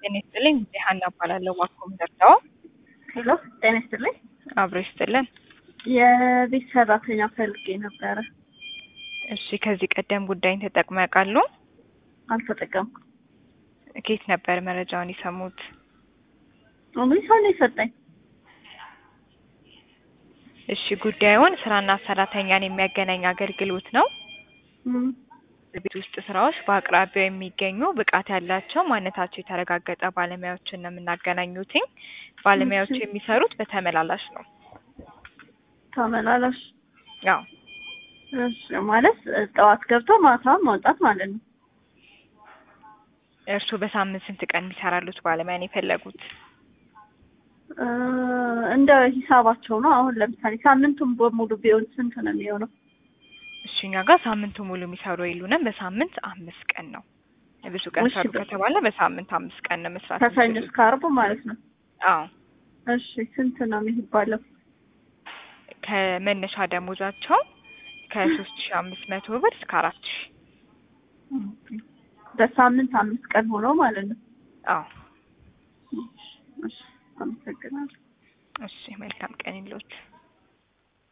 ጤና ይስጥልኝ። ሀና እባላለሁ። ዋኮም ደርዳዋ ሄሎ ጤና ይስጥልኝ። አብሮ ይስጥልን። የቤት ሰራተኛ ፈልጌ ነበረ። እሺ፣ ከዚህ ቀደም ጉዳይን ተጠቅመው ያውቃሉ? አልተጠቀምኩም። ከየት ነበር መረጃውን የሰሙት? ምን ሰው ነው የሰጠኝ? እሺ፣ ጉዳዩን ስራና ሰራተኛን የሚያገናኝ አገልግሎት ነው። እም፣ ቤት ውስጥ ስራዎች በአቅራቢያው የሚገኙ ብቃት ያላቸው ማንነታቸው የተረጋገጠ ባለሙያዎችን ነው የምናገናኙትኝ። ባለሙያዎቹ እሺ። የሚሰሩት በተመላላሽ ነው። ተመላላሽ ያው እሺ፣ ማለት ጠዋት ገብቶ ማታ መውጣት ማለት ነው። እርስዎ በሳምንት ስንት ቀን የሚሰራሉት ባለሙያ ነው የፈለጉት? እ፣ እንደ ሂሳባቸው ነው። አሁን ለምሳሌ ሳምንቱን በሙሉ ቢሆን ስንት ነው የሚሆነው? እሺ እኛ ጋር ሳምንቱ ሙሉ የሚሰሩ የሉንም። በሳምንት አምስት ቀን ነው። ብዙ ቀን እሺ፣ ሰሩ በ- ከተባለ በሳምንት አምስት ቀን ነው መስራት ከሰኞ የሚችሉት። እስከ ዓርብ ማለት ነው። አዎ እሺ፣ ስንት ነው የሚባለው? ከመነሻ ደሞዛቸው ከሶስት ሺ አምስት መቶ ብር እስከ አራት ሺ በሳምንት አምስት ቀን ሆኖ ማለት ነው። አዎ እሺ፣ አመሰግናለሁ። እሺ መልካም ቀን ይሎት